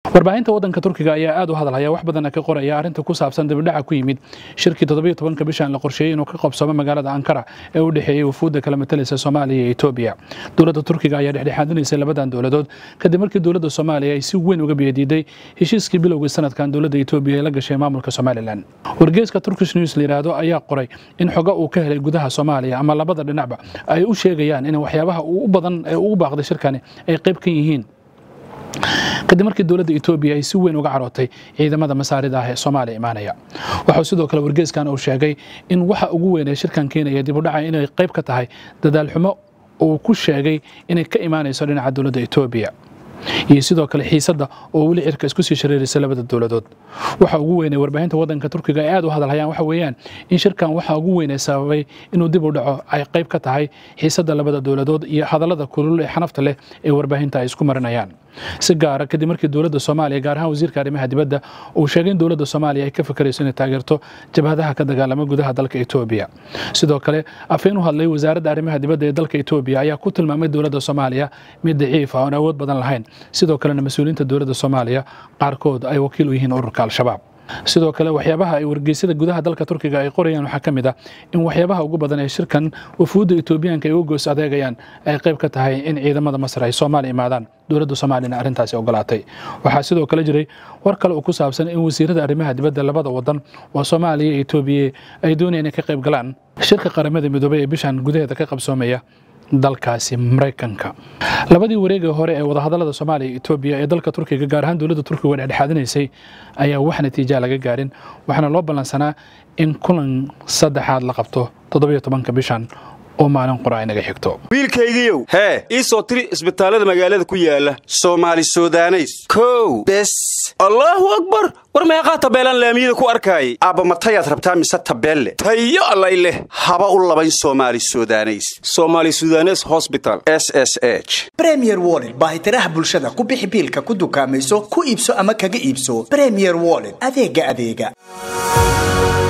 warbaahinta waddanka turkiga ayaa aad u hadalhaya wax badanna ka qoraya arrinta ku saabsan dibidhaca ku yimid shirkii toddobiyo tobanka bishan la qorsheeyey inuu ka qabsoomo magaalada ankara ee u dhexeeyey wufuudda kala matalaysa soomaaliya iyo etoobiya dowladda turkiga ayaa dhexdhexaadinaysay labadan dowladood kadib markii dowladda soomaaliya ay si weyn uga biyadiiday heshiiskii bilowgii sanadkan dowladda etoobiya ee la gashay maamulka somalilan wargeeska turkish news la yidhaahdo ayaa qoray in xogo uu ka helay gudaha soomaaliya ama labada dhinacba ay u sheegayaan in waxyaabaha u badan ee ugu baaqday shirkani ay qayb ka yihiin kadib markii dowladda etoobiya ay si weyn uga carootay ciidamada masaarida ah ee soomaaliya imaanaya waxuu sidoo kale wargeeskan uu sheegay in waxa ugu weyn ee shirkan keenaya dibudhaca inay qayb ka tahay dadaal xumo uu ku sheegay inay ka imaanayso dhinaca dowladda etoobiya iyo sidoo kale xiisadda oo weli cirka isku sii shareeraysa labada dowladood waxa ugu weyn ee warbaahinta waddanka turkiga ay aad u hadalhayaan waxa weeyaan in shirkan waxa ugu weyn ee sababay inuu dib u dhaco ay qayb ka tahay xiisadda labada dowladood iyo hadallada kulul ee xanafta leh ee warbaahinta ay isku marinayaan si gaara kadib markii dowladda soomaaliya gaar ahaan wasiirka arrimaha dibadda uu sheegay in dowladda soomaaliya ay ka fakarayso inay taageerto jabhadaha ka dagaalama gudaha dalka etoobiya sidoo kale afeen u hadlay wasaaradda arrimaha dibadda ee dalka etoobiya ayaa ku tilmaamay dowladda soomaaliya mid daciif ah oon awood badan lahayn sidoo kalena mas-uuliyiinta dowladda soomaaliya qaarkood ay wakiil u yihiin ururka al-shabaab sidoo kale waxyaabaha ay wargeysyada gudaha dalka turkiga ay qorayaan waxaa ka mid ah in waxyaabaha ugu badan ee shirkan wafuudda etoobiyaanka ay uga goos adeegayaan ay qayb ka tahay in ciidamada masar ay soomaaliya imaadaan dowladda soomaaliyana arrintaasi ogolaatay waxaa sidoo kale jiray war kale oo ku saabsan in wasiirada arrimaha dibadda labada wadan oo soomaaliya iyo etoobiya ay doonayaan inay ka qayb galaan shirka qaramada midoobay ee bishan gudaheeda ka qabsoomaya dalkaasi maraykanka labadii wareegii hore ee wadahadallada soomaaliya iyo etoobiya ee dalka turkiga gaar ahaan dowladda turkiga dhexdhexaadinaysay ayaa wax natiija laga gaarin waxaana loo ballansanaa in kulan saddexaad la qabto toddobiyo tobanka bishan oo maalin qura inaga xigto wiilkaygiiow hee ii soo tiri isbitaallada magaalada ku yaala soomaali sudaneys kow bes allaahu akbar war meeqaa tabeelaan laamiyada ku arkaayay aabba matayaad rabtaa mise tabeelle tayo allay leh haba u labayn soomaali sudaneys somaali sudanes hosbital s s h bremier wollet baahitiraha bulshada ku bixi biilka ku dukaamayso ku iibso ama kaga iibso bremier wollet adeega adeega